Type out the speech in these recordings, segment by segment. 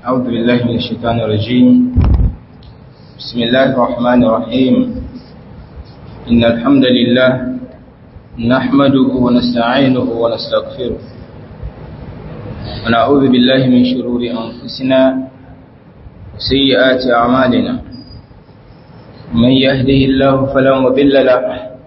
أعوذ بالله من الشيطان الرجيم بسم الله الرحمن الرحيم إن الحمد لله نحمده ونستعينه ونستغفره ونعوذ بالله من شرور أنفسنا وسيئات أعمالنا من يهده الله فلا مضل له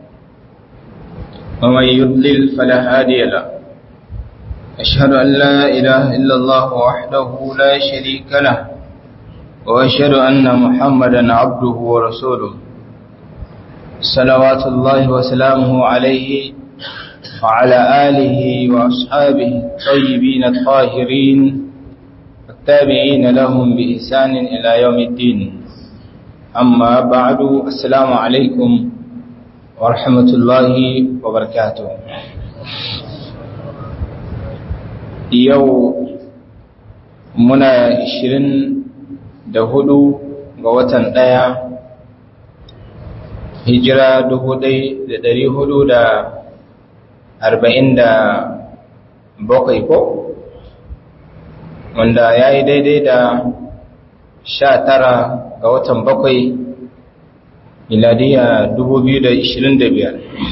ومن يضلل فلا هادي له أشهد أن لا إله إلا الله وحده لا شريك له وأشهد أن محمدا عبده ورسوله صلوات الله وسلامه عليه وعلى آله وأصحابه الطيبين الطاهرين والتابعين لهم بإحسان إلى يوم الدين أما بعد السلام عليكم ورحمة الله وبركاته yau muna ishirin da hudu ga watan ɗaya hijira dubu ɗai da ɗari hudu da arba'in da bakwai ko wanda ya yi daidai da sha tara ga watan bakwai miladiya dubu biyu da ishirin da biyar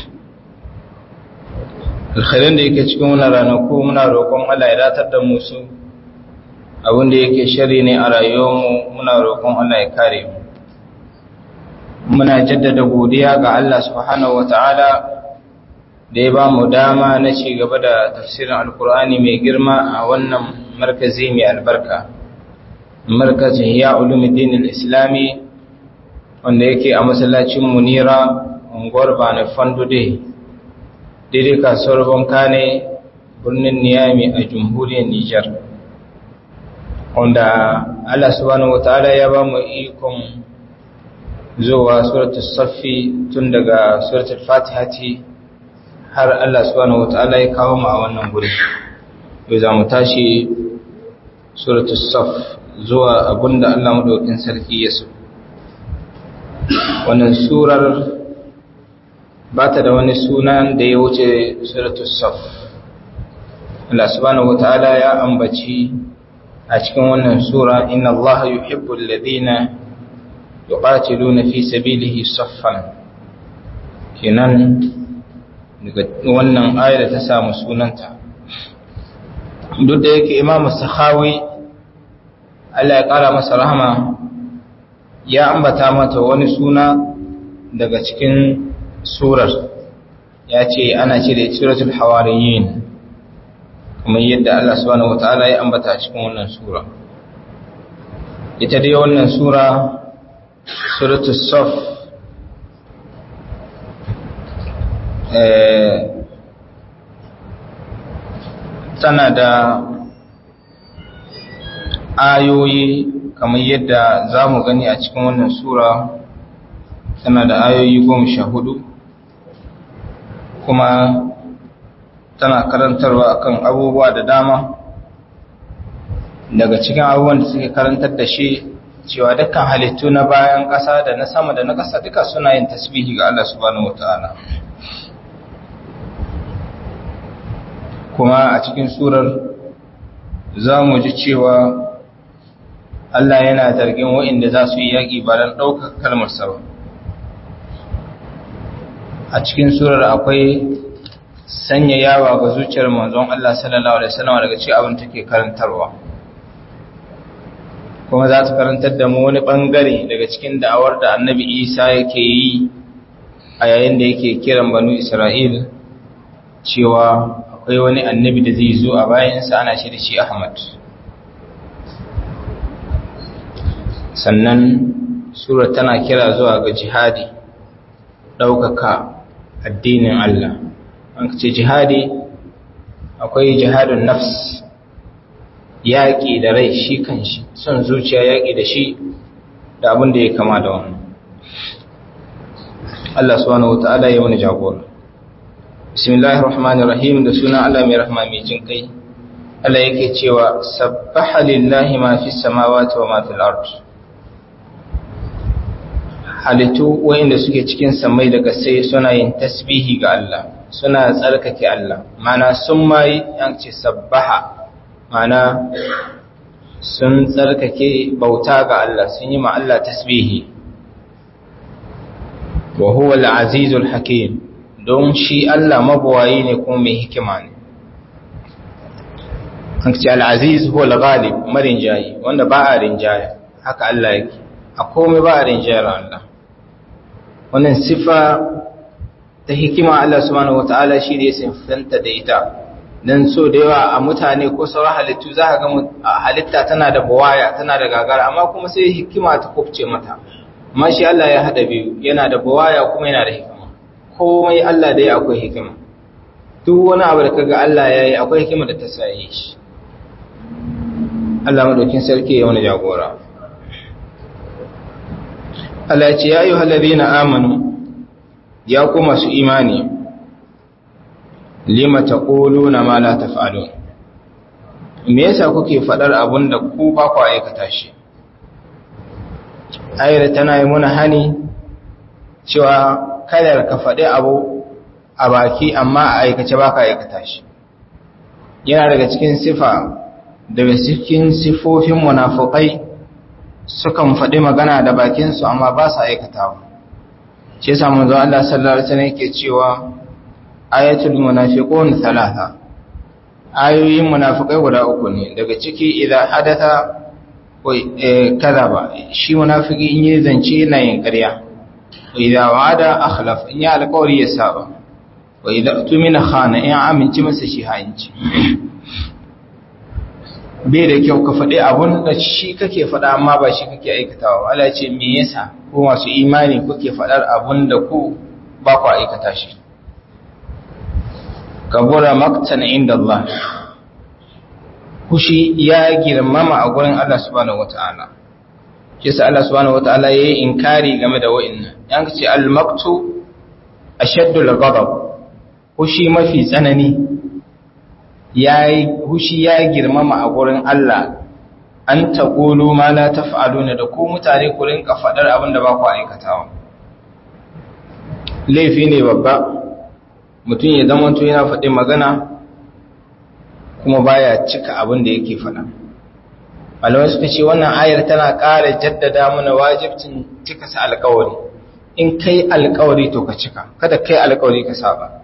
alkhairin da yake cikin wani ranaku muna roƙon Allah ya datar da musu abin da yake shari ne a rayuwarmu muna roƙon Allah ya kare mu muna jaddada godiya ga Allah subhanahu wata'ala da ya ba mu dama na ci gaba da tafsirin alkur'ani mai girma a wannan markazi mai albarka markazin ya ulumuddin islami wanda yake a masallacin munira unguwar bane fandude daidai kasuwar banka ne birnin niyami a jamhuriyar nijar wanda allah subhanahu wataala ya ba mu ikon zuwa suratul saffi tun daga suratul fatihati har allah subhanahu wataala ya kawo mu a wannan guri yau za mu tashi suratul saff zuwa abinda allah maɗaukin sarki ya so wannan surar ba ta da wani sunan da ya wuce suratul saf Allah subhanahu wataala ya ambaci a cikin wannan sura inna Allah yuhibbu alladhina yuqatiluna fi sabilihi saffan kenan daga wannan ayar ta samu sunanta duk da yake Imam Sakhawi Allah ya kara masa rahama ya ambata mata wani suna daga cikin surar ya ce ana ce da suratul hawariyin kamar yadda Allah subhanahu wataala ya ambata a cikin wannan sura ita dai wannan sura suratul saf tana da ayoyi kamar yadda za mu gani a cikin wannan sura tana da ayoyi goma sha hudu kuma tana karantarwa akan abubuwa da dama daga cikin abubuwan da suke karantar da shi cewa dukkan halittu na bayan ƙasa da na sama da na ƙasa duka suna yin tasbihi ga Allah subhanahu wataala kuma a cikin surar za mu ji cewa Allah yana zargin waɗanda za su yi yaƙi ba don ɗaukar kalmarsa ba a cikin surar akwai sanya yawa ga zuciyar manzon Allah sallallahu alaihi wasallam daga cikin abin take karantarwa kuma za ta karantar da mu wani bangare daga cikin da'awar da Annabi Isa yake yi a yayin da yake kiran banu Isra'il cewa akwai wani annabi da zai zo a bayansa ana shi da shi Ahmad sannan surar tana kira zuwa ga jihadi ɗaukaka addinin Allah an ce jihadi akwai jihadun nafs yaƙi da rai shi kan shi son zuciya yaƙi da shi da abin da ya kama da wannan Allah subhanahu wata'ala ya wani jagora bismillahir rahmanir rahim da suna Allah mai rahma mai jin kai Allah yake cewa sabbaha lillahi ma fis samawati wa ma fil ard halittu wayanda suke cikin samai da sai suna yin tasbihi ga Allah suna tsarkake Allah mana sun mai an ce sabbaha mana sun tsarkake bauta ga Allah sun yi ma Allah tasbihi wa huwa al-azizul hakim don shi Allah mabawayi ne kuma mai hikima ne an ce al-aziz huwa al-ghalib marin jayi wanda ba a rinjaya haka Allah yake a komai ba a rinjayar Allah wannan sifa ta hikima Allah subhanahu wataala shi ne sinfanta da ita dan so da yawa a mutane ko sauran halittu za ka ga halitta tana da bawaya tana da gagara amma kuma sai hikima ta kufce mata amma shi Allah ya hada biyu yana da bawaya kuma yana da hikima komai Allah dai akwai hikima duk wani abu da kaga Allah ya yi akwai hikima da ta saye shi Allah madaukin sarki ya wani jagora Allah ya ce ya ayyuhal ladina amanu ya ku masu imani lima taquluna ma la taf'alun me yasa kuke fadar abun da ku ba ku aikata shi ayar tana yi muna hani cewa kada ka faɗi abu a baki amma a aikace ba ka aikata shi yana daga cikin sifa daga cikin sifofin munafukai sukan faɗi magana da bakinsu amma ba su aikatawa shi yasa manzo Allah sallallahu alaihi wasallam yake cewa ayatul munafiqun thalatha ayoyin munafikai guda uku ne daga ciki idan hadatha kadaba shi munafiki in yi zance yana yin ƙarya wa idan wa'ada akhlaf in ya alƙawari ya saba wa idan tumina khana in aminci masa shi hanci bai da kyau ka faɗi abun da shi kake faɗa amma ba shi kake aikatawa Allah ce me yasa ko masu imani kuke faɗar abun da ku ba ku aikata shi kabura maktan inda Allah kushi ya girmama a gurin Allah subhanahu wata'ala shi sa Allah subhanahu wata'ala yayi inkari game da wa'annan yan ce al-maktu ashaddu al-ghadab kushi mafi tsanani yayi kushi ya girmama a gurin Allah an taqulu ma la taf'aluna da ku mutane ku rinka fadar abin da ba ku aikatawa laifi ne babba mutum ya zama to yana faɗi magana kuma baya cika abin da yake faɗa malamai suka ce wannan ayar tana ƙara jaddada mana wajibcin cika sa alƙawari in kai alƙawari to ka cika kada kai alƙawari ka saba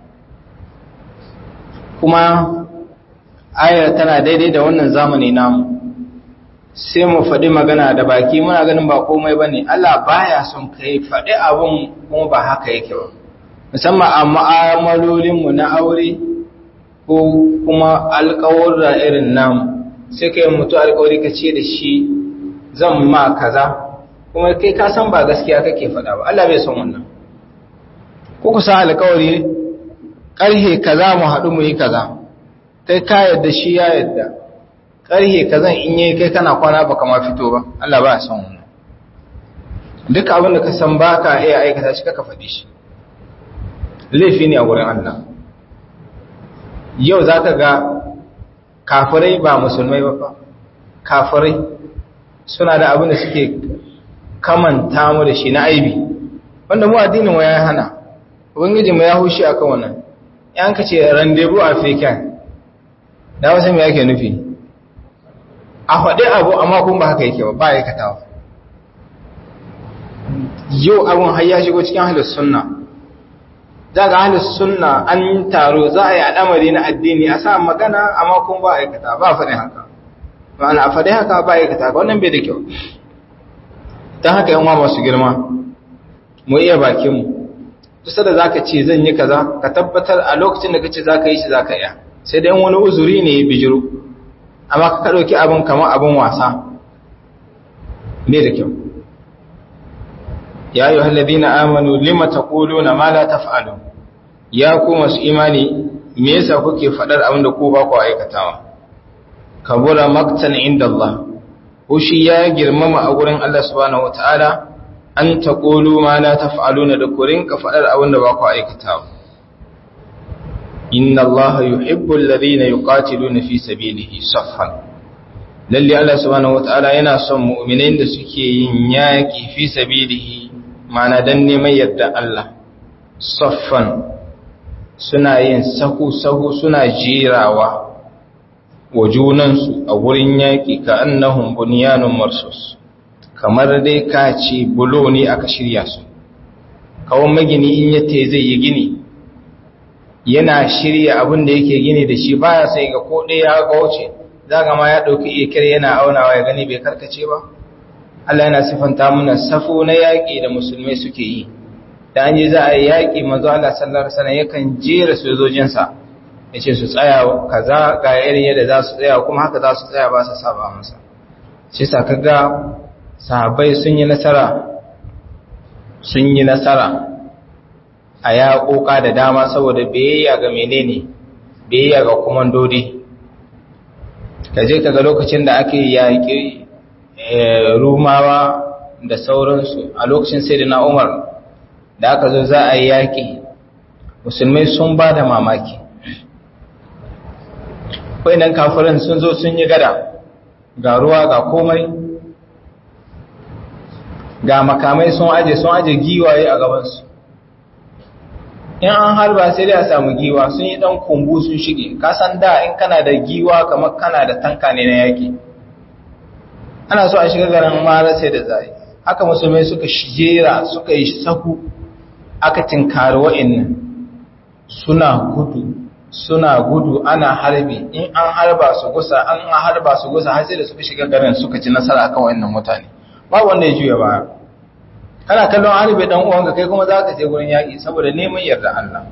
kuma ayar tana daidai da wannan zamani namu sai mu faɗi magana da baki muna ganin ba komai bane Allah baya son kai faɗi abin kuma ba haka yake ba musamman a mu'amalolinmu na aure ko kuma alƙawarra irin namu sai kai mutu alƙawari ka ce da shi zan ma kaza kuma kai ka san ba gaskiya kake faɗa ba Allah bai son wannan ko ku sa alƙawari ƙarhe kaza mu haɗu mu yi kaza kai ka yadda shi ya yadda ƙarhe kaza in yi kai kana kwana ba kama fito ba Allah ba son wannan duk abin da ka san ba ka iya aikata shi kaka faɗi shi laifi ne a wurin Allah yau za ka ga kafirai ba musulmai ba kafirai suna da abin da suke kamanta mu da shi na aibi wanda mu addinin wa ya hana ubangiji mu ya hushi akan wannan yan ka ce rendezvous african da wasu me yake nufi a faɗi abu amma kuma ba haka yake ba ba aikatawa yau abun har ya shigo cikin halin sunna za ga ahlus sunna an taro za a yi al'amari na addini a sa magana amma kuma ba aikata ba faɗin haka ma'ana a faɗi haka ba aikata wannan bai da kyau don haka yan masu girma mu iya bakinmu kusa da zaka ce zan yi kaza ka tabbatar a lokacin da kace zaka yi shi zaka iya sai dai wani uzuri ne ya bijiro amma ka ɗauki abin kamar abin wasa bai da kyau ya yi halladina amanu lima ta na ma la taf'alun ya ku masu imani me yasa kuke faɗar abin da ku ba ku aikatawa kabura maktan inda Allah shi ya girmama a gurin Allah subhanahu wataala an taqulu ma la taf'aluna da ku rinka faɗar abin da ba ku aikatawa inna Allah yuhibbu alladhina yuqatiluna fi sabilihi saffan lalle Allah subhanahu wataala yana son mu'minin da suke yin yaki fi sabilihi mana don neman yadda Allah saffan suna yin sahu-sahu suna jirawa wa junansu a wurin yaƙi ka annahum bunyanun marsus kamar dai ka ce bulo ne aka shirya su kawon magini in yace zai yi gini yana shirya abin da yake gini da shi baya sai ga ko ɗaya ya gauce zaga ma ya ɗauki ikir yana aunawa ya gani bai karkace ba Allah yana sifanta mana safo na yaƙi da musulmai suke yi da an yi za a yi yaƙi mazu Allah sallar sana yakan jera sojojinsa ya ce su tsaya kaza ga irin yadda za su tsaya kuma haka za su tsaya ba su saba masa shi sa kaga sahabbai sun yi nasara sun yi nasara a yaƙoƙa da dama saboda biyayya ga menene biyayya ga komandodi ka je kaga lokacin da ake yaƙi rumawa da sauransu a lokacin sai da na umar da aka zo za a yi yaƙi musulmai sun ba da mamaki nan kafirin sun zo sun yi gada ga ruwa ga komai ga makamai sun aje sun aje giwaye a gabansu in an harba sai dai a samu giwa sun yi dan kumbu sun shige kasan da in kana da giwa kamar kana da tanka ne na yaki ana so a shiga garin mara sai da zai haka musulmai suka shijera suka yi sahu aka tinkari wa'annan suna gudu suna gudu ana harbi in an harba su gusa an harba su gusa har sai da suka shiga garin suka ci nasara akan wa'annan mutane ba wanda ya juya baya kana kallon harbe dan uwanka kai kuma zaka je gurin yaki saboda neman yarda Allah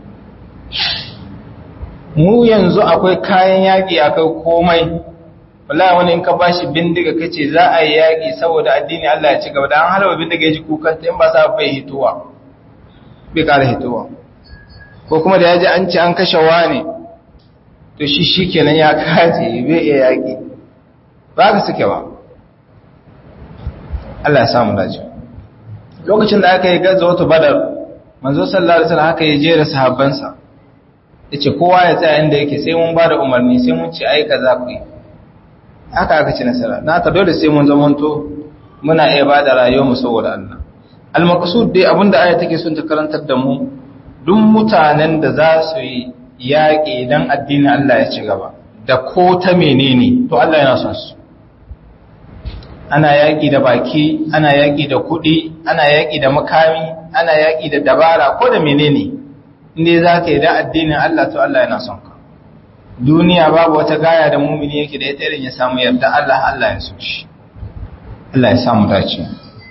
mu yanzu akwai kayan yaki akai komai wallahi wani in ka bashi bindiga kace za a yi yaki saboda addini Allah ya ci gaba da an harba bindiga ya ji kukan in ba sa bai hituwa bai kara hituwa ko kuma da yaji an ci an kashe wani to shi shikenan ya kaje bai iya yaki ba ka suke ba Allah ya samu dace lokacin da aka yi gazawatu badar manzo sallallahu alaihi wasallam haka ya jera sahabbansa yace kowa ya tsaya inda yake sai mun bada umarni sai mun ci ai kaza ku yi haka aka ci nasara na ka dole sai mun zamanto muna iya bada rayuwar mu saboda Allah al-maqsud dai abinda aya take son ta karantar da mu duk mutanen da za su yi yaƙi dan addinin Allah ya ci gaba da ko ta menene to Allah yana son su ana yaƙi da baki ana yaƙi da kuɗi ana yaƙi da makami ana yaƙi da dabara ko da menene inda za ka yi da addinin Allah to Allah yana son ka duniya babu wata gaya da mumini yake da ita irin ya samu yarda Allah Allah ya so shi Allah ya samu dace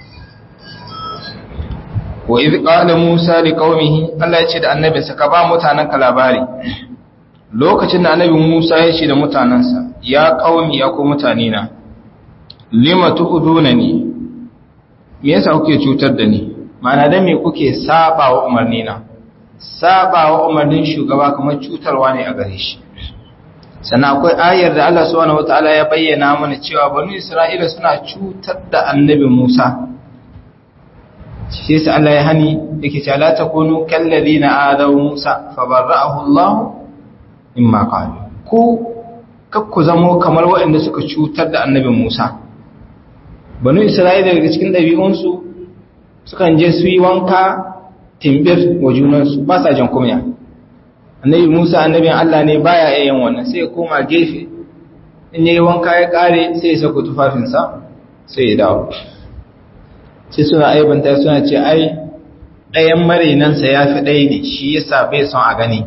wa idh qala Musa li qaumihi Allah ya ce da annabinsa ka ba mutanen ka labari lokacin da annabi Musa ya ce da mutanansa ya qaumi ya ku mutane na lima tu'dunani me yasa kuke cutar da ni ma'ana da me kuke saba wa umarni na saba wa umarnin shugaba kamar cutarwa ne a gare shi sannan akwai ayar da Allah subhanahu wataala ya bayyana mana cewa banu Isra'ila suna cutar da annabi Musa shi yasa Allah ya hani yake cewa la takunu kallazina adaw Musa fabarra'ahu Allah mimma qalu ku kakku zamo kamar waɗanda suka cutar da annabi Musa banu isra'ila daga cikin ɗabi'unsu sukan je su yi wanka timbir wa junansu ba sa jan kumya annabi musa annabin allah ne baya iya yin wannan sai ya koma gefe in yi wanka ya ƙare sai ya sako tufafinsa sai ya dawo sai suna aibanta suna ce ai ɗayan marinansa ya fi ɗaya ne shi yasa bai son a gani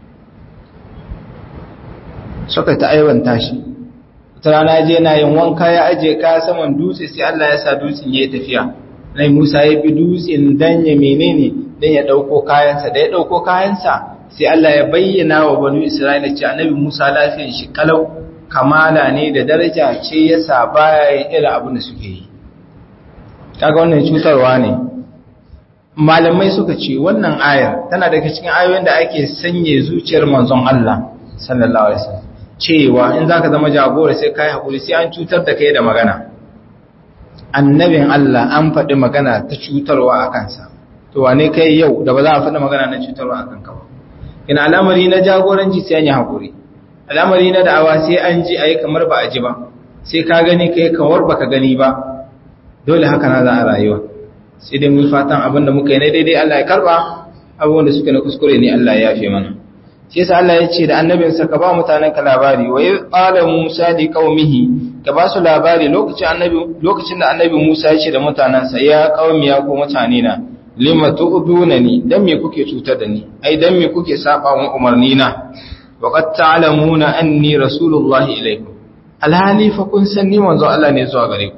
suka ta aibanta shi ta rana je na yin wanka ya aje kaya saman dutse sai Allah ya sa dutsen ya tafiya nai Musa ya bi dutsen dan ya menene dan ya dauko kayansa da ya dauko kayansa sai Allah ya bayyana wa banu Isra'ila cewa annabi Musa lafiyar shi kalau kamala ne da daraja ce yasa baya yin irin abin da suke yi kaga wannan cutarwa ne malamai suka ce wannan ayar tana daga cikin ayoyin da ake sanye zuciyar manzon Allah sallallahu alaihi wasallam cewa in zaka zama jagora sai kai hakuri sai an cutar da kai da magana annabin Allah an faɗi magana ta cutarwa a kansa to wane kai yau da ba za a faɗi magana na cutarwa a kanka ba ina al'amari na jagoranci sai an yi hakuri al'amari na da'awa sai an ji ayi kamar ba a ji ba sai ka gani kai kamar baka gani ba dole haka na za a rayuwa sai dai mun fatan abin da muka yi na daidai Allah ya karba abubuwan da suka na kuskure ne Allah ya yafe mana shi yasa Allah ya ce da annabinsa ka ba mutanen ka labari wa yi qala Musa li qaumihi ka ba su labari lokacin annabi lokacin da annabi Musa ya ce da mutanansa ya qaumi ya ku mutane na lima tu'dunani dan me kuke cutar da ni ai dan me kuke saba mun umarni na wa qad ta'lamuna anni rasulullahi ilaykum alhali fa kun san ni manzo Allah ne zuwa gare ku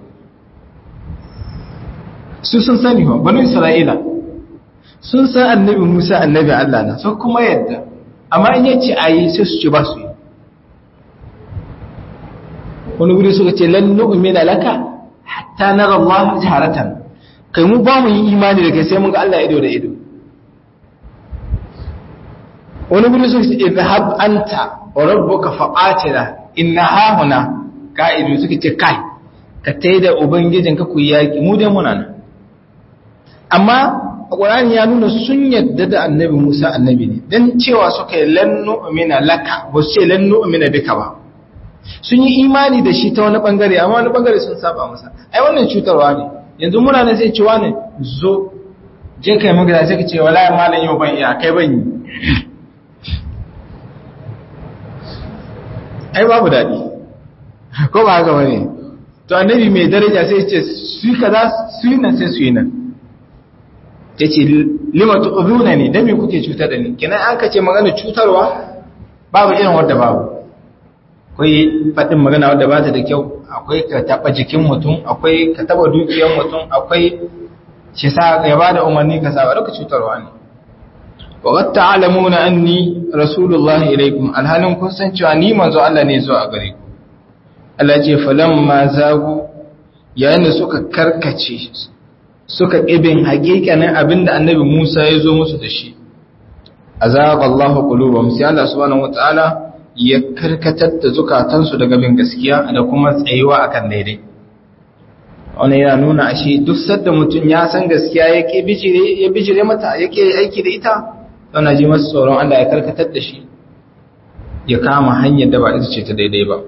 su sun sani ba banu Isra'ila sun san annabi Musa annabi Allah na sun kuma yadda amma in yace ayi sai su ce ba su yi wani wuri suka ce lan nu'mina laka hatta nara Allah jaharatan kai mu ba mu yi imani da kai sai mun ga Allah ido da ido wani wuri suka ce idhab anta wa rabbuka faqatila inna hahuna ka'idu suka ce kai ka taida ubangijinka ku yaki mu dai muna nan amma Qur'ani ya nuna sun yadda da annabi Musa annabi ne dan cewa suka yi lan nu'mina laka ba su ce lan nu'mina bika ba sun yi imani da shi ta wani bangare amma wani bangare sun saba masa ai wannan cutarwa ne yanzu muna ne sai cewa ne zo je kai magana sai ka ce wallahi malam yau ban iya kai ban yi ai babu dadi ko ba haka bane to annabi mai daraja sai ya ce su kaza su yi nan sai su yi nan ya ce lima tu'zuna ne dan me kuke cutar da ni kina an kace magana cutarwa babu irin wanda babu akwai faɗin magana wadda ba ta da kyau akwai ka taɓa jikin mutum akwai ka taɓa dukiyar mutum akwai shi sa ya ba da umarni ka saba duka cutarwa ne wa qad ta'lamuna anni rasulullahi ilaikum alhalin kun san cewa ni manzo Allah ne zuwa gare ku Allah ce falamma zagu yayin da suka karkace suka kibin hakikanin abinda annabi Musa ya zo musu da shi azaqa Allahu qulubahum sai Allah subhanahu wataala ya karkatar da zukatansu daga bin gaskiya da kuma tsayuwa akan daidai wani yana nuna ashe duk sadda mutum ya san gaskiya yake bijire ya bijire mata yake aiki da ita yana ji masa tsoron Allah ya karkatar da shi ya kama hanyar da ba ita ce ta daidai ba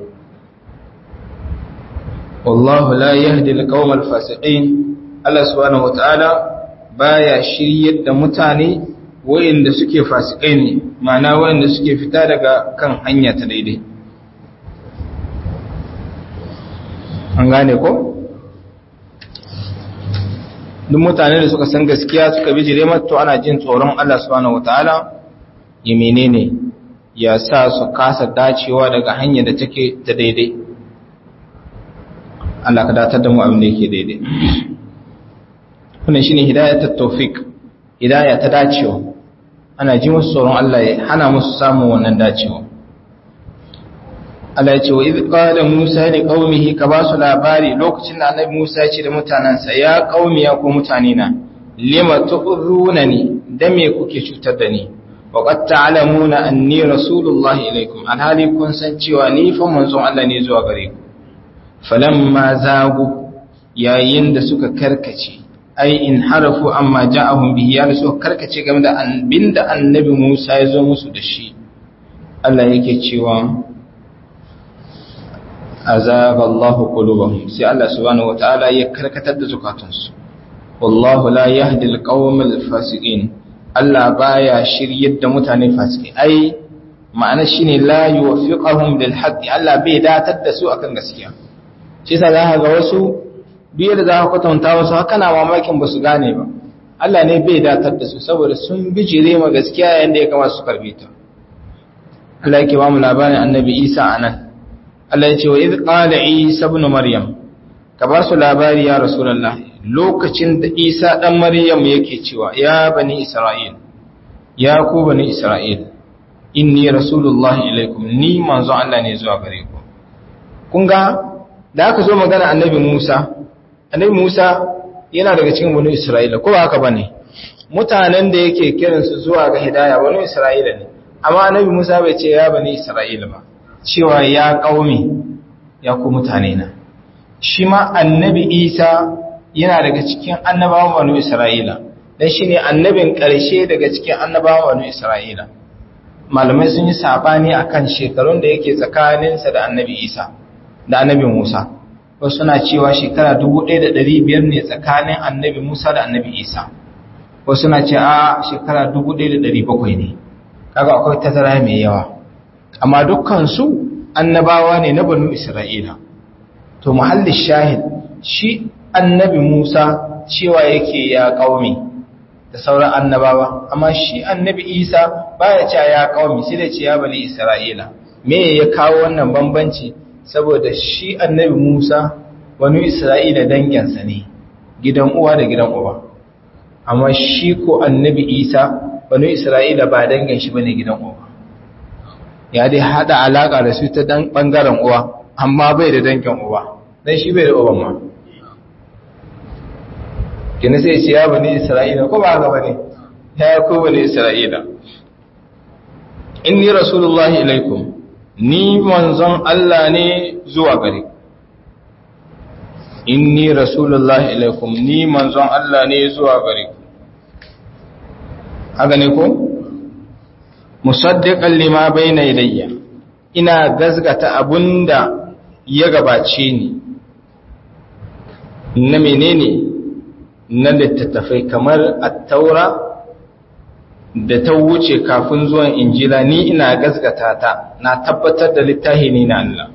wallahu la yahdi al-qawm al-fasiqin Allah subhanahu wataala baya shiryar da mutane wayanda suke fasikai ne ma'ana wayanda suke fita daga kan hanya ta daidai an gane ko duk mutane da suka san gaskiya suka bijire mata ana jin tsoron Allah subhanahu wataala ya menene ya sa su kasa dacewa daga hanya da take ta daidai Allah ka datar da mu abin da yake daidai wannan shine hidayatul tawfiq hidaya ta dacewa ana ji musu tsoron Allah ya hana musu samun wannan dacewa Allah ya ce wa idh qala Musa li qaumihi ka ba su labari lokacin da Annabi Musa ya ce da mutanansa ya qaumi ya ku mutane na lima tu'runani da me kuke cutar da ni wa qad ta'lamuna anni rasulullahi ilaikum alhali kun san cewa ni fa manzon Allah ne zuwa gare ku falamma zagu yayin da suka karkace ai in harafu amma ja'ahum bihi ya so karkace game da abinda annabi Musa ya zo musu da shi Allah yake cewa azaba Allahu qulubahum sai Allah subhanahu wataala ya karkatar da zukatansu wallahu la yahdi alqawmal fasiqin Allah baya shiryar da mutane fasiki ai ma'ana shine la yuwaffiqahum lil haqqi Allah bai datar da su akan gaskiya shi yasa za ga wasu duk da za ka kwatanta wasu haka na mamakin ba su gane ba Allah ne bai datar da su saboda sun bijire ma gaskiya yayin da ya kama su karbe ta Allah yake ba mu labarin annabi Isa anan Allah ya ce wa idh qala Isa ibn Maryam ka ba su labari ya Rasulullah lokacin da Isa dan Maryam yake cewa ya bani Isra'il ya ku bani Isra'il inni rasulullahi ilaikum ni manzo Allah ne zuwa gare ku kun ga da aka zo magana annabi Musa annabi Musa yana daga cikin bani Isra'ila ko ba haka bane mutanen da yake kiransu zuwa ga hidaya bani Isra'ila ne amma annabi Musa bai ce ya bani Isra'ila ba cewa ya kaumi ya ku mutane na shi ma annabi Isa yana daga cikin annabawan bani Isra'ila dan shine annabin ƙarshe daga cikin annabawan bani Isra'ila malamai sun yi sabani akan shekarun da yake tsakaninsa da annabi Isa da annabi Musa wasu suna cewa shekara 1500 ne tsakanin annabi Musa da annabi Isa wasu suna ce a shekara 1700 ne kaga akwai tazara mai yawa amma dukkan su annabawa ne na banu isra'ila to muhallin shahid shi annabi Musa cewa yake ya kaumi da sauran annabawa amma shi annabi Isa baya cewa ya kaumi sai da ce ya bani Isra'ila me ya kawo wannan bambanci saboda shi annabi Musa wani Isra'ila danginsa ne gidan uwa da gidan uba amma shi ko annabi Isa wani Isra'ila ba dangin shi bane gidan uba ya dai hada alaka da su ta dan bangaren uwa amma bai da dangin uba dan shi bai da uban ma kina sai ce ya bani isra'ila ko ba haka bane ya ko bani isra'ila inni rasulullahi ilaikum ni manzon Allah ne zuwa gare ku inni rasulullahi ilaikum ni manzon Allah ne zuwa gare ku haka ne ko musaddiqan lima bayna yadayya ina gazgata abunda ya gabace ni na menene na littattafai kamar attaura da ta wuce kafin zuwan injila ni ina gasgata ta na tabbatar da littafi ne na Allah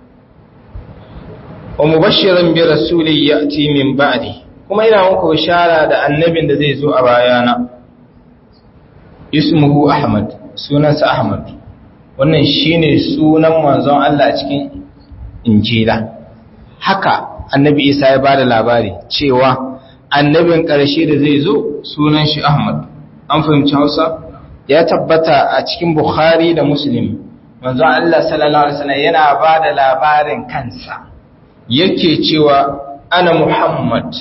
wa mubashiran bi rasuli ya'ti min ba'di kuma ina muku bishara da annabin da zai zo a bayana ismuhu ahmad sunansa ahmad wannan shine sunan manzon Allah a cikin injila haka annabi isa ya bada labari cewa annabin ƙarshe da zai zo sunan shi ahmad an fahimci hausa ya tabbata a cikin bukhari da muslim manzon Allah sallallahu alaihi wasallam yana bada labarin kansa yake cewa ana muhammad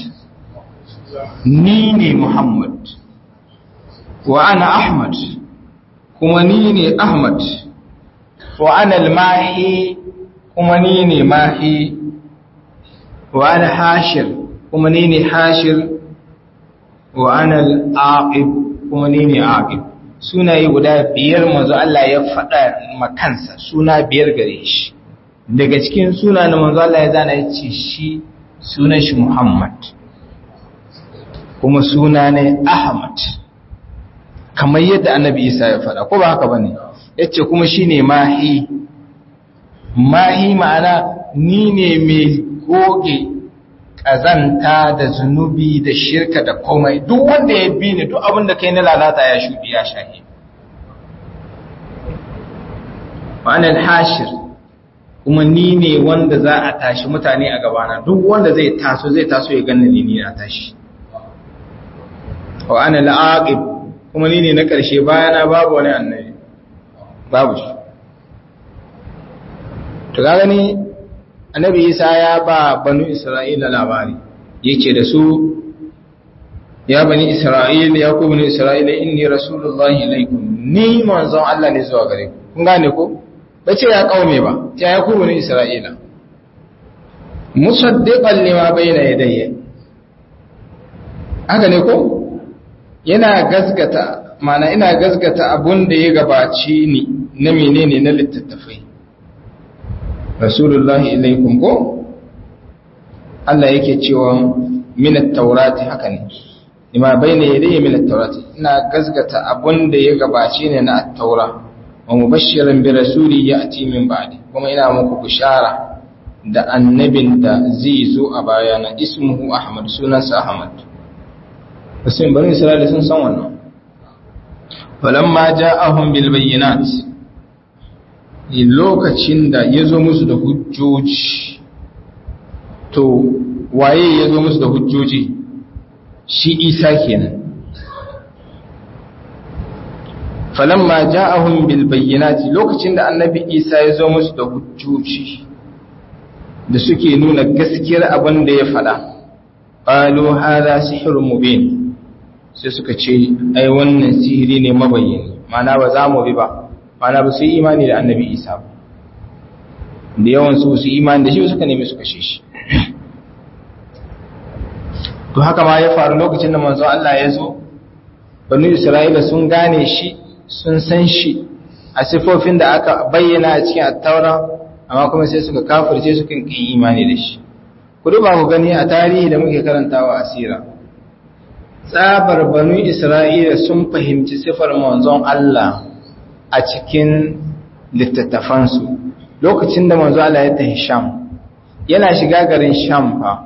ni ne muhammad wa ana ahmad kuma ni ne ahmad wa ana al-mahi kuma ni ne mahi wa ana hashir kuma ni ne hashir wa ana al-aqib kuma ni ne aqib sunaye guda biyar manzo Allah ya faɗa makansa suna biyar gare shi daga cikin suna na manzo Allah ya zana ya ce shi sunan shi Muhammad kuma suna ne Ahmad kamar yadda annabi Isa ya faɗa ko ba haka bane yace kuma shine mahi mahi ma'ana ni ne mai goge ƙazanta da zunubi da shirka da komai duk wanda ya bi ni duk abin da kai na lalata ya shuɗi ya shahi ma'anar hashir kuma ni ne wanda za a tashi mutane a gabana duk wanda zai taso zai taso ya ganna ni na tashi wa ana la'aqib kuma ni ne na ƙarshe bayana babu wani annabi babu shi to ga gani annabi isa ya ba banu isra'ila labari yake da su ya bani isra'ila ya ku bani isra'ila inni rasulullahi ilaikum ni manzon Allah ne zuwa gare ku kun gane ko bace ya kaume ba ya ya ku bani isra'ila musaddiqan lima bayna yadayya haka ne ko yana gasgata mana ina gasgata abun da ya gabaci ni na menene na littattafai rasulullahi ilaikum ko Allah yake cewa min at-taurati haka ne lima bayna yadayya min at-taurati ina gasgata abun da ya gabace ne na at-taura wa mubashiran bi rasuli ya'ti min ba'di kuma ina muku bishara da annabin da zai zo a bayana ismuhu ahmad sunansa ahmad musulun bani isra'ila sun san wannan falamma ja'ahum bil bayyinat lokacin da ya zo musu da hujjoji to waye ya zo musu da hujjoji shi isa kenan falamma ja'ahum bil bayyinati lokacin da annabi isa ya zo musu da hujjoji da suke nuna gaskiyar abin da ya faɗa qalu hadha sihrun mubin sai suka ce ai wannan sihiri ne mabayyani mana ba za mu bi ba mana ba su yi imani da annabi isa ba da yawan su su imani da shi suka nemi su kashe shi to haka ma ya faru lokacin da manzo Allah ya zo banu isra'ila sun gane shi sun san shi a sifofin da aka bayyana a cikin attaura amma kuma sai suka kafirce suka kin imani da shi ku duba ku gani a tarihi da muke karantawa a sira tsabar banu isra'ila sun fahimci sifar manzon Allah a cikin littattafansu lokacin da manzo Allah ya tafi Sham yana shiga garin Sham fa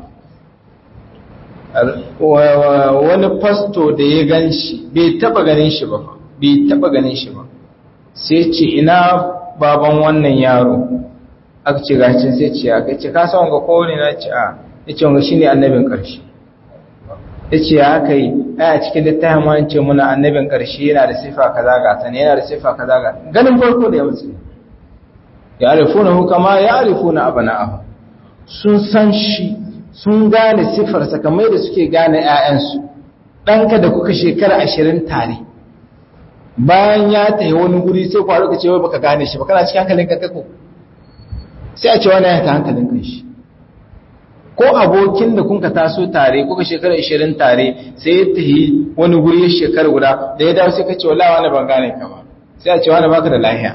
wani fasto da ya gan shi bai taba ganin shi ba bai taba ganin shi ba sai ce ina baban wannan yaro aka ce gacin sai ce ya ce ka san ga kowane na ce a ya ce wanga shine annabin karshe ya ce ya haka yi a cikin littafin wani ce muna annabin karshe yana da sifa kaza ga ta ne yana da sifa kaza ga ganin farko da ya mutu ya arifuna hukama ya arifuna abana'ahu sun san shi sun gane sifarsa kamar da suke gane 'ya'yansu ɗanka da kuka shekara ashirin tare bayan ya tafi wani guri sai kwaro ka ce wai baka gane shi ba kana cikin hankalin ka kako sai a ce wani ya ta hankalin kan shi ko abokin da kunka taso tare kuka shekara ashirin tare sai ya tafi wani guri ya shekara guda da ya dawo sai ka ce wallahi wani ban gane ka ba sai a ce wani baka da lahiya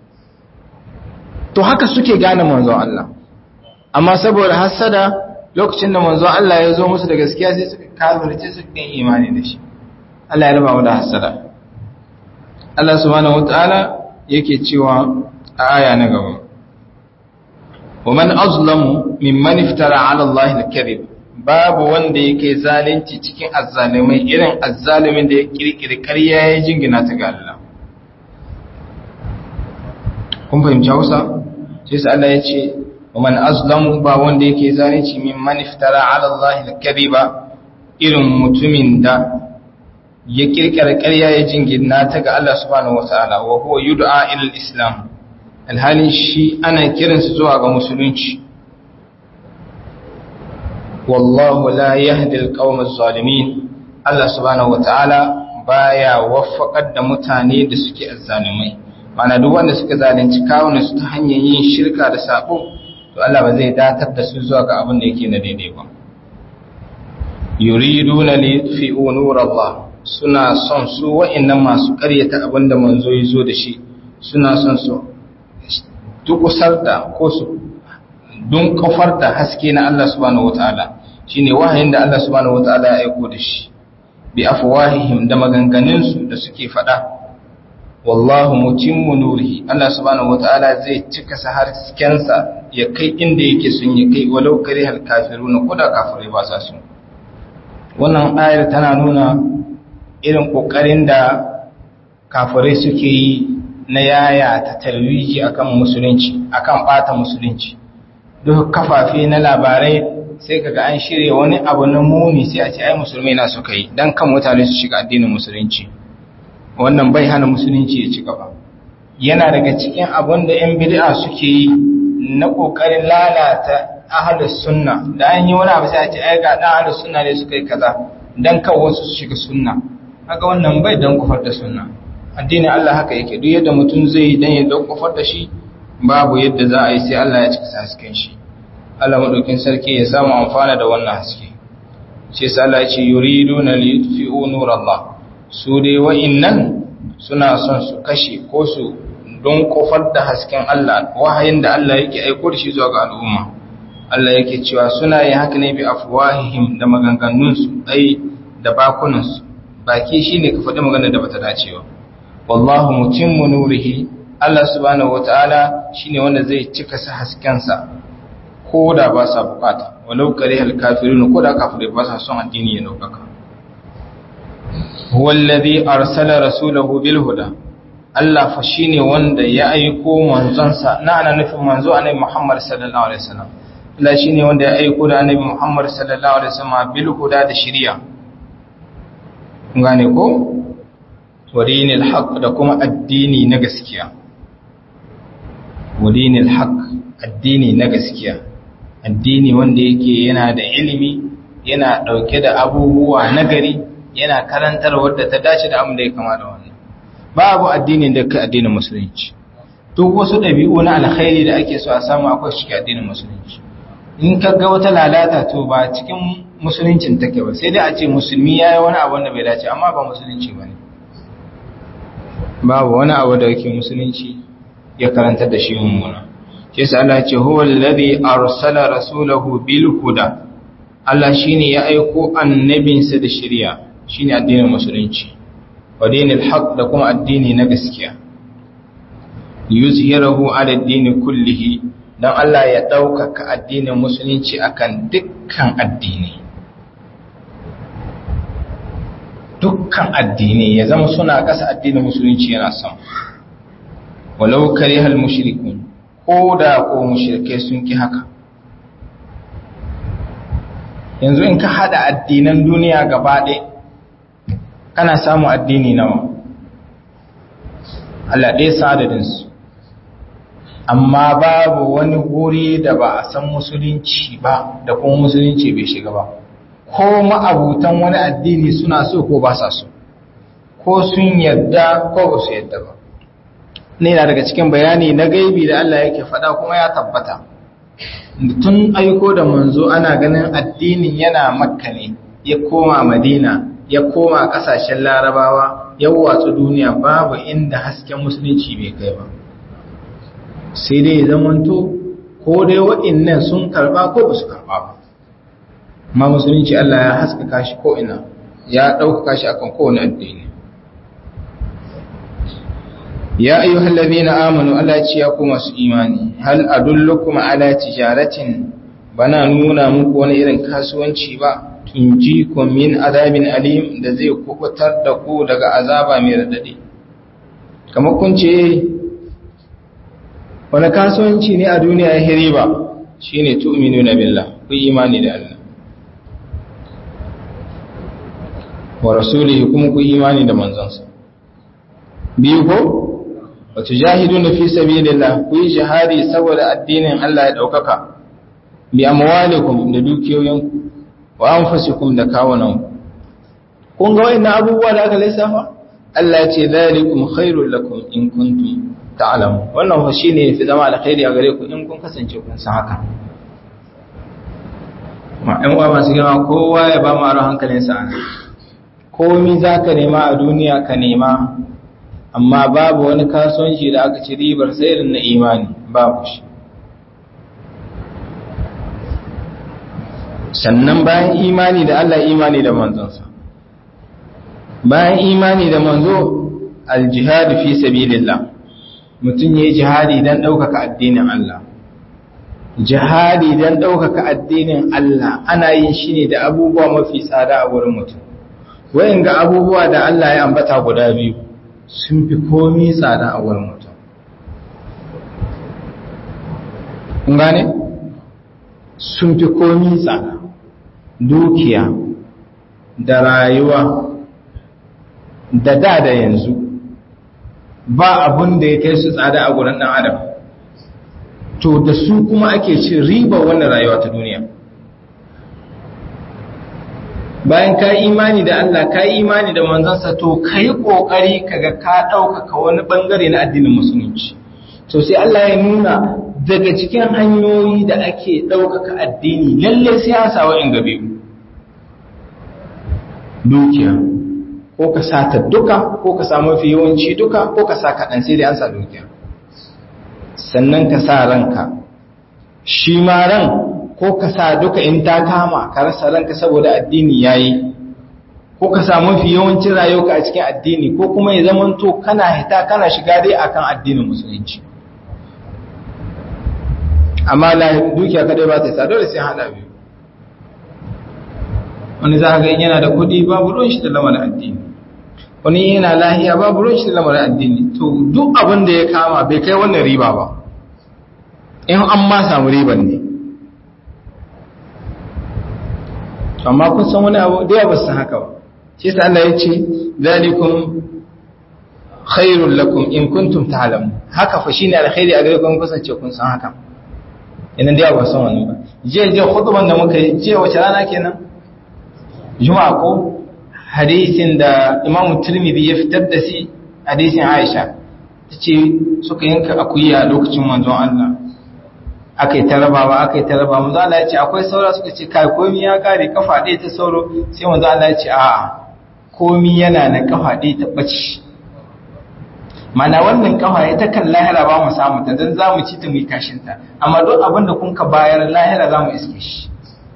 to haka suke gane manzon Allah amma saboda hasada lokacin da manzon Allah ya zo musu da gaskiya sai suka kafirce su kan imani da shi Allah ya raba mu da hasada Allah subhanahu wataala yake cewa a aya na gaba wa man azlamu mimman iftara ala Allah al-kadhib babu wanda yake zalunci cikin azzalimai irin azzalimin da ya kirkiri ƙarya ya jingina ta ga Allah kun fahimci Hausa sai sai Allah ya ce wa man azlamu ba wanda yake zalunci mimman iftara ala Allah al-kadhiba irin mutumin da ya kirkira ƙarya ya jingina ta ga Allah subhanahu wataala wa huwa yud'a ila al-islam alhalin shi ana kiransa zuwa ga musulunci wallahu la yahdi al-qawm az-zalimin Allah subhanahu wataala baya waffaqar da mutane da suke azzalimai mana duk wanda suka zalunci kawunan su ta hanyar yin shirka da sabo to Allah ba zai datar da su zuwa ga abin da yake na daidai ba yuriduna li yutfi'u nur Allah suna son su wa'annan masu ƙaryata abin da manzo ya zo da shi suna son su dukusar da ko su don kafar da haske na Allah subhanahu wataala shine wahayin da Allah subhanahu wataala ya aiko da shi bi afwahihim da maganganun su da suke faɗa wallahu mutimmu nurihi Allah subhanahu wataala zai cika sa haskensa ya kai inda yake sun yi kai walau karihal kafiruna koda kafirai ba sa su wannan ayar tana nuna irin kokarin da kafirai suke yi na yaya ta tarwiji akan musulunci akan bata musulunci duk kafafe na labarai sai kaga an shirya wani abu na muni sai a ce ai musulmai na suka yi dan kan mutane su shiga addinin musulunci wannan bai hana musulunci ya ci gaba yana daga cikin abin da yan bid'a suke yi na kokarin lalata ahlus sunna da an yi wani abu sai a ce ai ga dan ahlus sunna ne suka yi kaza dan kan wasu su shiga sunna haka wannan bai dan kufar da sunna addinin Allah haka yake duk yadda mutum zai dan ya dan kufar da shi babu yadda za a yi sai Allah ya cika hasken shi Allah madaukin sarki ya samu amfana da wannan haske shi sai Allah ya ce yuriduna li yutfi'u nur Allah su dai wa'innan suna son su kashe ko su don kofar da hasken Allah wahayin da Allah yake aiko da shi zuwa ga al'umma Allah yake cewa suna yin haka ne bi afwahihim da maganganunsu ai da bakunansu baki shine ka faɗi maganar da bata dace ba wallahu mutimmu nurihi Allah subhanahu wataala shine wanda zai cika sa haskensa ko da ba sa bukata walau karihal kafirun ko da kafirai ba sa son addini ya daukaka huwa alladhi arsala rasulahu bil huda Allah fa shine wanda ya aiko manzonsa na ana nufin manzo annabi Muhammad sallallahu alaihi wasallam Allah shine wanda ya aiko da annabi Muhammad sallallahu alaihi wasallam bil huda da shari'a kun gane ko wadinil haq da kuma addini na gaskiya wadinil haq addini na gaskiya addini wanda yake yana da ilimi yana dauke da abubuwa nagari yana karantar wadda ta dace da abin da ya kama da wannan babu addinin da kai addinin musulunci duk wasu ɗabi'u na alkhairi da ake so a samu akwai shi addinin musulunci in ka ga wata lalata to ba cikin musuluncin take ba sai dai a ce musulmi ya yi wani abu da bai dace amma ba musulunci ba ne babu wani abu da yake musulunci ya karantar da shi mummuna shi yasa Allah ce huwa alladhi arsala rasulahu bil huda Allah shine ya aiko annabinsa da shari'a shine addinin musulunci wa dinil haq da kuma addini na gaskiya yuzhirahu ala ad-din kullihi dan Allah ya ɗaukaka addinin musulunci akan dukkan addini dukkan addini ya zama suna ƙasa addinin musulunci yana son walau karihal mushrikun ko da ko mushrikai sun ki haka yanzu in ka hada addinan duniya gaba ɗaya kana samu addini nawa Allah ɗaya sadadinsu amma babu wani guri da ba a san musulunci ba da kuma musulunci bai shiga ba ko ma'abutan wani addini suna so ko ba sa so ko sun yadda ko ba su yadda ba ne na daga cikin bayani na gaibi da Allah yake faɗa kuma ya tabbata tun aiko da manzo ana ganin addinin yana makka ne ya koma madina ya koma ƙasashen larabawa ya watsu duniya babu inda hasken musulunci bai kai ba sai dai zamanto ko dai waɗannan sun karɓa ko ba su karɓa ba ma musulunci Allah ya haskaka shi ko ina ya ɗaukaka shi akan kowane addini ya ayyuhal ladhina amanu Allah ce ya ku masu imani hal adullukum ala tijaratin bana nuna muku wani irin kasuwanci ba tunjikum min azabin alim da zai kubutar da ku daga azaba mai radadi kamar kun ce wani kasuwanci ne a duniya ya hiri ba shine tu'minuna billah ku imani da Allah wa rasulihi kuma ku imani da manzansa biyu ko wa tujahiduna fi sabilillah ku yi jihadi saboda addinin Allah ya daukaka bi amwalikum da dukiyoyinku wa anfusikum da kawunanku kun ga wayannan abubuwa da aka lissafa Allah ya ce zalikum khairul lakum in kuntum ta'lamu wannan fa shine yafi zama alkhairi a gare ku in kun kasance kun san haka ma ɗan uwa masu girma kowa ya ba mu aron hankalinsa a nan komi za ka nema a duniya ka nema amma babu wani kasuwanci da aka ci ribar sairin na imani babu shi sannan bayan imani da Allah imani da manzonsa bayan imani da manzo aljihad fi sabilillah mutum yayi jihadi dan ɗaukaka addinin Allah jihadi dan ɗaukaka addinin Allah ana yin shi ne da abubuwa mafi tsada a wurin mutum wayan ga abubuwa da Allah ya ambata guda biyu sun fi komi tsada a wurin mutum kun gane sun fi komi tsada dukiya da rayuwa da da da yanzu ba abun da ya kai su tsada a gurin ɗan adam to da su kuma ake cin riba wannan rayuwa ta duniya bayan ka yi imani da Allah ka yi imani da manzansa to ka yi ƙoƙari kaga ka ɗaukaka wani ɓangare na addinin musulunci to sai Allah ya nuna daga cikin hanyoyi da ake ɗaukaka addini lalle sai ya sa wa'in gabe dukiya ko ka sa ta duka ko ka sa mafi yawanci duka ko ka sa kaɗan sai dai an sa dukiya sannan ka sa ranka shi ma ran ko ka sa duka in ta kama ka rasa ranka saboda addini yayi ko ka sa mafi yawancin rayuwa a cikin addini ko kuma ya zama to kana hita kana shiga dai akan addinin musulunci amma la dukiya kadai ba ta sa dole sai hada biyu wani za ga yana da kuɗi babu ruwan shi da lamarin addini wani yana lahiya babu ruwan shi da lamarin addini to duk abin da ya kama bai kai wannan riba ba in an ma samu riban ne amma kun san wani abu da ba su haka ba shi sa Allah ya ce zalikum khairul lakum in kuntum ta'lamun haka fa shine alkhairi a gare ku kun kasance kun san haka idan dai ba san wani ba je je khutban da muka yi je wace rana kenan juma'a ko hadisin da Imam Tirmidhi ya fitar da shi hadisin Aisha tace suka yanka akuya lokacin manzon Allah aka yi ta rabawa aka yi ta rabawa manzo Allah ya ce akwai saura suka ce kai komi ya kare kafa ɗaya ta sauro sai manzo Allah ya ce a'a komi yana na kafa ɗaya ta bace mana wannan kafa ya ta kan lahira ba mu samu ta dan zamu ci ta mu yi kashin ta amma duk abin da kun ka bayar lahira zamu iske shi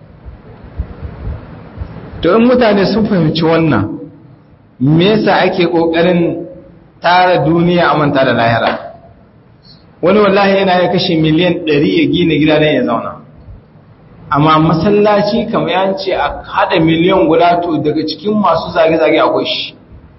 to in mutane sun fahimci wannan me yasa ake kokarin tara duniya a manta da lahira wani wallahi yana ya kashe miliyan 100 ya gina gida don ya zauna amma masallaci kamar yan ce a hada miliyan guda to daga cikin masu zage-zage akwai shi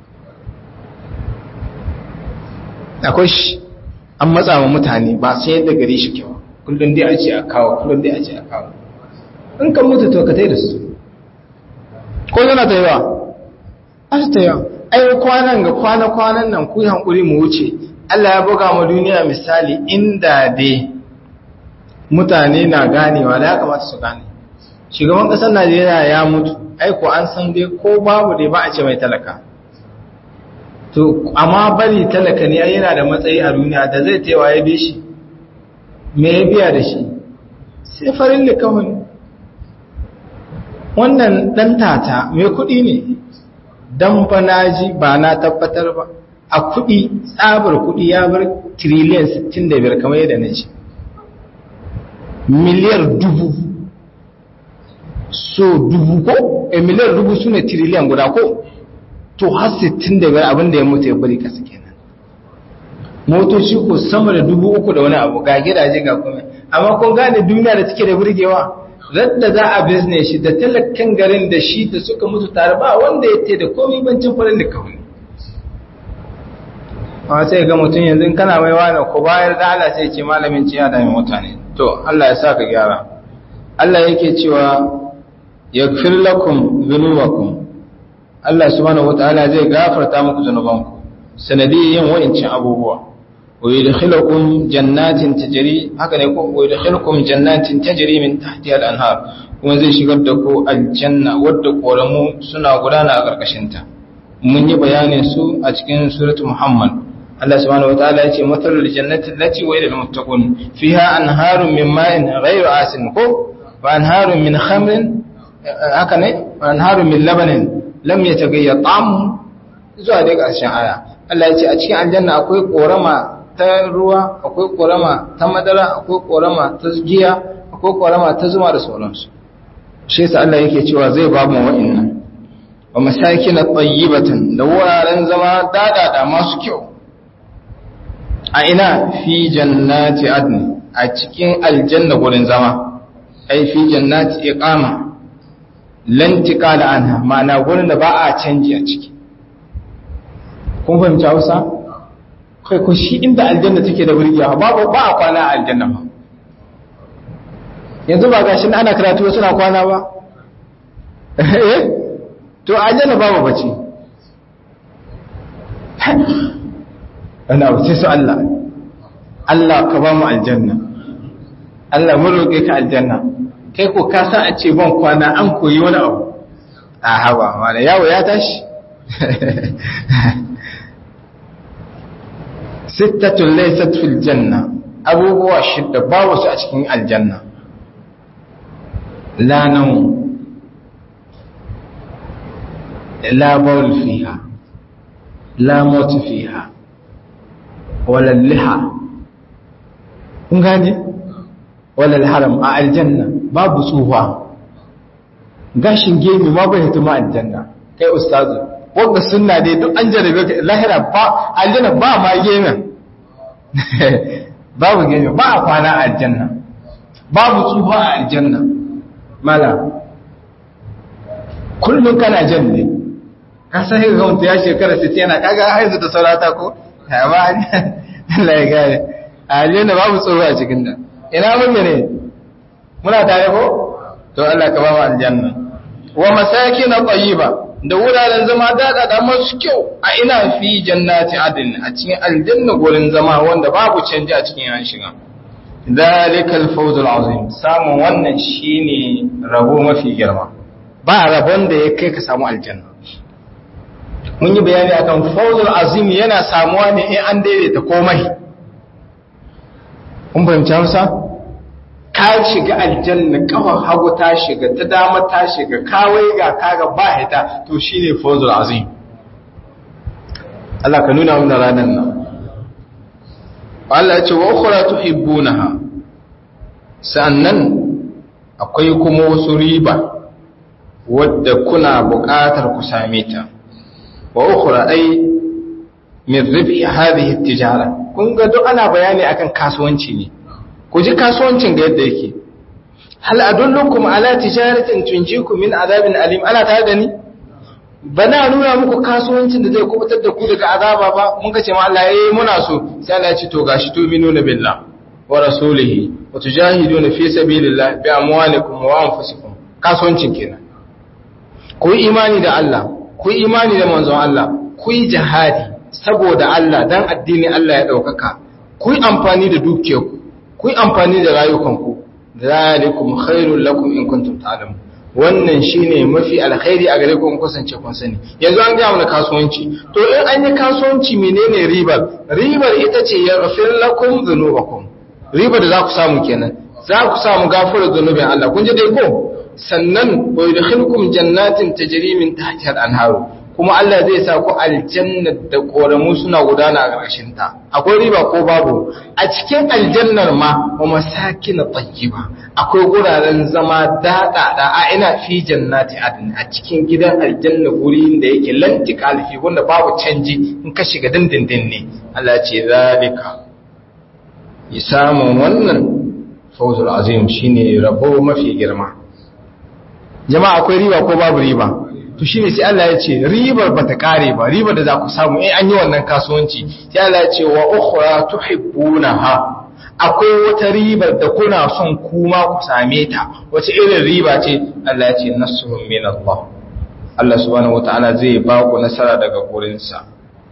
akwai shi an matsa wa mutane ba sai yadda gare shi kyau kullum dai a ce a kawo kullum dai a ce a kawo in kan mutu to ka tai da su ko yana ta yawa a su ta yawa ai kwanan ga kwana-kwanan nan ku hankuri mu wuce Allah ya buga ma duniya misali inda dai mutane na ganewa da ya kamata su gane shugaban ƙasar Najeriya ya mutu aiko an san dai ko babu dai ba a ce mai talaka to amma bari talaka ne yana da matsayi a duniya da zai taiwa ya bi shi me ya biya da shi sai farin da kawai wannan dan tata mai kuɗi ne dan banaji ba na tabbatar ba a kuɗi tsabar kuɗi ya bar tiriliyan 65 kamar yadda na ce miliyar dubu so dubu ko e miliyar dubu su ne tiriliyan guda ko to har 65 abinda ya mutu ya bari kasa kenan motoci ko sama da dubu uku da wani abu ga gidaje ga kuma amma kun gane duniya da take da burgewa radda za a business shi da talakan garin da shi da suka mutu tare ba wanda ya te da komai bancin farin da kawai a sai ga mutum yanzu kana mai wani ko bayar da Allah sai ce malamin ciya da mai mutane to Allah ya sa ka gyara Allah yake cewa yaghfir lakum dhunubakum Allah subhanahu wataala zai gafarta muku zunubanku sanadiyin wa'incin abubuwa wa yadkhilukum jannatin tajri haka ne ko wa yadkhilukum jannatin tajri min tahtiha al-anhar kuma zai shigar da ku aljanna wadda koramu suna gudana a karkashin ta mun yi bayanin su a cikin suratul muhammad Allah subhanahu wataala yace matalul jannati allati wa ilal muttaqun fiha anharun min ma'in ghayru asin ko wa anharun min khamrin haka ne wa anharun min labanin lam yataghayyar ta'amu zuwa dai ƙarshen aya Allah ya ce a cikin aljanna akwai korama ta ruwa akwai korama ta madara akwai korama ta giya akwai korama ta zuma da sauransu shi yasa Allah yake cewa zai ba mu wa'annan wa masakin tayyibatan da wuraren zama dadada masu kyau a ina fi jannati adn a cikin aljanna gurin zama ai fi jannati iqama lantika da anha ma'ana gurin da ba a canji a ciki kun fahimci hausa kai ko shi inda aljanna take da burgiya ba ba a kwana a aljanna ba yanzu ba gashi ana karatu suna kwana ba eh to aljanna ba ba bace ana abu sai su Allah Allah ka ba mu aljanna Allah mun roƙe ka aljanna kai ko ka san a ce ban kwana an koyi wani abu a haba mana yawo ya tashi sittatun laysat fil janna abubuwa shidda babu su a cikin aljanna la nan la bawl fiha la mut fiha wala liha kun gane wala haram a aljanna babu tsufa gashin gemi ma bai hituma aljanna kai ustazu wanda sunna dai duk an jarabe ka lahira ba aljanna ba ma gemin babu gemi ba a kwana a aljanna babu tsufa a aljanna mala kullum kana jan ne ka san ga wanda ya shekara 60 yana kaga haizu da saurata ko ba Allah ya gane aljanna babu tsoro a cikin da ina mun ne muna tare ko to Allah ka ba mu aljanna wa masakin tayyiba da wuraren zama dada da masu kyau a ina fi jannati adin a cikin aljanna gurin zama wanda babu canji a cikin yan shiga dalikal fawzul azim samun wannan shine rabo mafi girma ba rabon da ya kai ka samu aljanna mun yi bayani akan fawzul azim yana samuwa ne in an daidaita komai kun fahimci Hausa ka shiga aljanna kafar hagu ta shiga ta dama ta shiga kawai ga kaga ba hita to shine fawzul azim Allah ka nuna mana ranar nan Allah ya ce wa ukhra tuhibbunaha sannan akwai kuma wasu riba wadda kuna buƙatar ku same ta wa ukhra ai min ribhi hadhihi tijara kun ga duk ana bayani akan kasuwanci ne ku ji kasuwancin ga yadda yake hal adullukum ala tijaratin tunjikum min azabin alim ana tare da ni bana nuna muku kasuwancin da zai kubutar da ku daga azaba ba mun ka ce ma Allah eh muna so sai Allah ya ce to gashi to minuna billah wa rasulihi wa tujahiduna fi sabilillah bi amwalikum wa anfusikum kasuwancin kenan ku yi imani da Allah ku yi imani da manzon Allah ku yi jihadi saboda Allah dan addini Allah ya daukaka ku yi amfani da dukiyarku ku yi amfani da rayukanku zalikum khairul lakum in kuntum ta'lamun wannan shine mafi alkhairi a gare ku in kusance kun sani yanzu an ga mana kasuwanci to in an yi kasuwanci menene ribar ribar ita ce yaghfir lakum dhunubakum ribar da za ku samu kenan za ku samu gafarar zunubin Allah kun ji dai ko sannan wa yudkhilukum jannatin tajri min tahtiha al-anharu kuma Allah zai sa ku aljanna da koramu suna gudana a ƙarshen ta akwai riba ko babu a cikin aljannar ma wa masakin tayyiba akwai guraren zama dada da a ina fi jannati adn a cikin gidan aljanna guri da yake lanti kalfi wanda babu canji in ka shiga dindindin ne Allah ya ce zalika ya samu wannan fawzul azim shine rabo mafi girma jama'a akwai riba ko babu riba to shine sai Allah ya ce ribar bata kare ba ribar da za ku samu in an yi wannan kasuwanci sai Allah ya ce wa ukhra tuhibbunaha akwai wata ribar da kuna son kuma ku same ta wace irin riba ce Allah ya ce nasrun min Allah Allah subhanahu wataala zai ba ku nasara daga gurinsa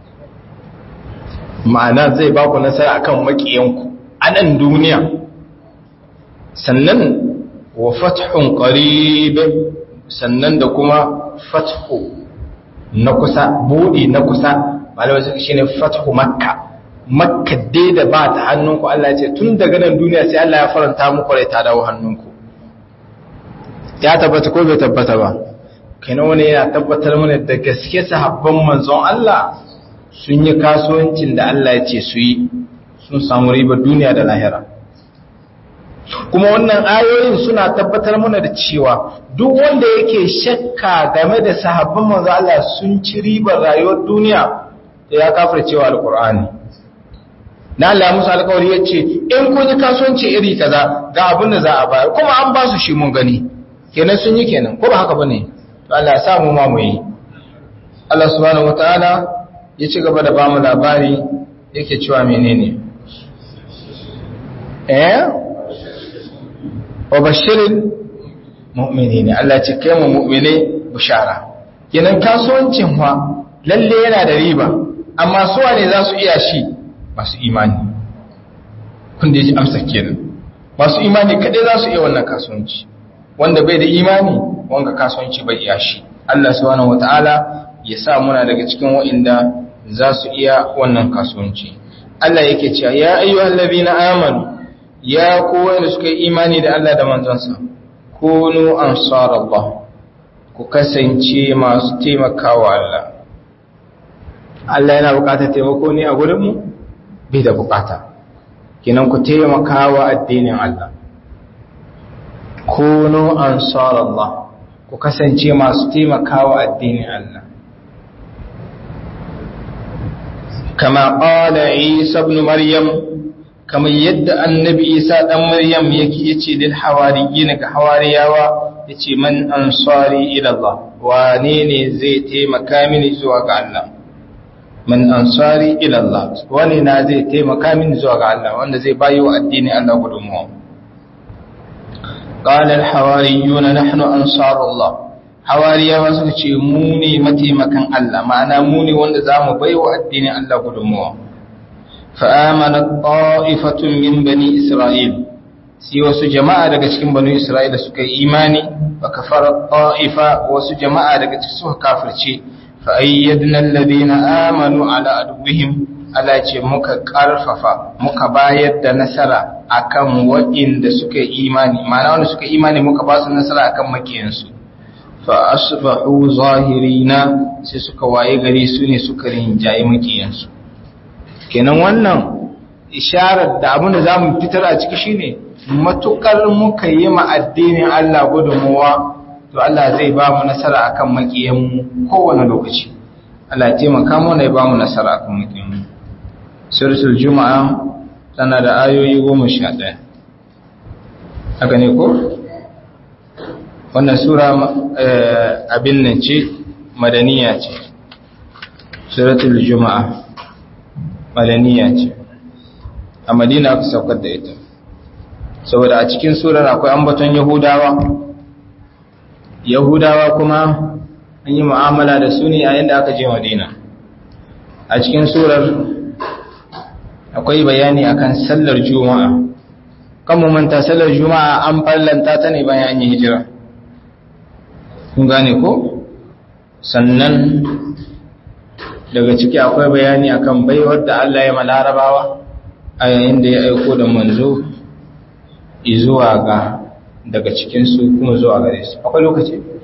ma'ana zai ba ku nasara akan makiyanku a nan duniya sannan wa fathun qarib sannan da kuma fathu na kusa budi na kusa malamai suka shine fathu makka makka dai da ba ta hannunku Allah ya ce tun daga nan duniya sai Allah ya faranta muku rai ta dawo hannunku ya tabbata ko bai tabbata ba kenan wani yana tabbatar mana da gaske sahabban manzon Allah sun yi kasuwancin da Allah ya ce su yi sun samu ribar duniya da lahira kuma wannan ayoyin suna tabbatar mana da cewa duk wanda yake shakka game da sahabban manzo Allah sun ci ribar rayuwar duniya da ya kafir cewa alqur'ani na Allah musu alƙawari yace in kun yi kasuwanci iri kaza ga abin da za a bayar kuma an ba su shi mun gani kenan sun yi kenan ko ba haka bane to Allah ya sa mu ma mu yi Allah subhanahu wataala ya ci gaba da bamu labari yake cewa menene eh wa bashirin mu'mini ne Allah ce kai mu mu'mine bishara kenan kasuwancin fa lalle yana da riba amma su wane za su iya shi masu imani kun da ji amsa kenan masu imani kadai za su iya wannan kasuwanci wanda bai da imani wanga kasuwanci bai iya shi Allah subhanahu wataala ya sa muna daga cikin wa'inda za su iya wannan kasuwanci Allah yake cewa ya ayyuhal ladina amanu ya kowa da suka yi imani da Allah da manzonsa kunu ansar Allah ku kasance masu taimakawa Allah Allah yana bukatar taimako ne a gurinmu bai da bukata kinan ku taimakawa addinin Allah kunu ansar Allah ku kasance masu taimakawa addinin Allah kama qala Isa ibn Maryam kamar yadda annabi isa ɗan maryam yake yace lil hawariyina ga hawariyawa yace man ansari ila Allah wane ne zai taimaka mini zuwa ga Allah man ansari ila Allah wane na zai taimaka mini zuwa ga Allah wanda zai bayi wa addini Allah gudunmuwa qala al hawariyuna nahnu ansarullah hawariyawa suka ce mu ne mataimakan Allah ma'ana mu ne wanda zamu bai wa addinin Allah gudunmuwa fa'amanat ta'ifatun min bani Isra'il, si wasu jama'a daga cikin bani Isra'ila suka yi imani, ba kafarar ta'ifa wasu jama'a daga cikin suka kafirce, fa'ayyadnan ladina amanu ala aduwihim, ala ce muka ƙarfafa, muka bayar da nasara akan waɗanda suka yi imani, mana wanda suka imani muka ba su nasara akan makiyansu. Fa asbahu zahirina sai suka waye gari su ne suka rinjaye makiyansu. kenan wannan isharar da abin da za mu fitar a ciki shine matukar muka yi ma addinin Allah gudunmuwa to Allah zai ba mu nasara akan makiyanmu kowane lokaci Allah ya taimaka mana ya ba mu nasara akan makiyanmu suratul juma'a tana da ayoyi goma sha ɗaya haka ne ko? wannan sura abin nan ce madaniya ce suratul juma'a madaniya ce a madina aka saukar da ita saboda a cikin surar akwai ambaton yahudawa yahudawa kuma an yi mu'amala da su ne yayin da aka je madina a cikin surar akwai bayani akan sallar juma'a kan manta sallar juma'a an fallanta ta ne bayan an yi hijira kun gane ko sannan daga ciki akwai bayani akan baiwar da Allah ya malarabawa a yayin da ya aiko da manzo zuwa ga daga cikinsu kuma zuwa gare su akwai lokaci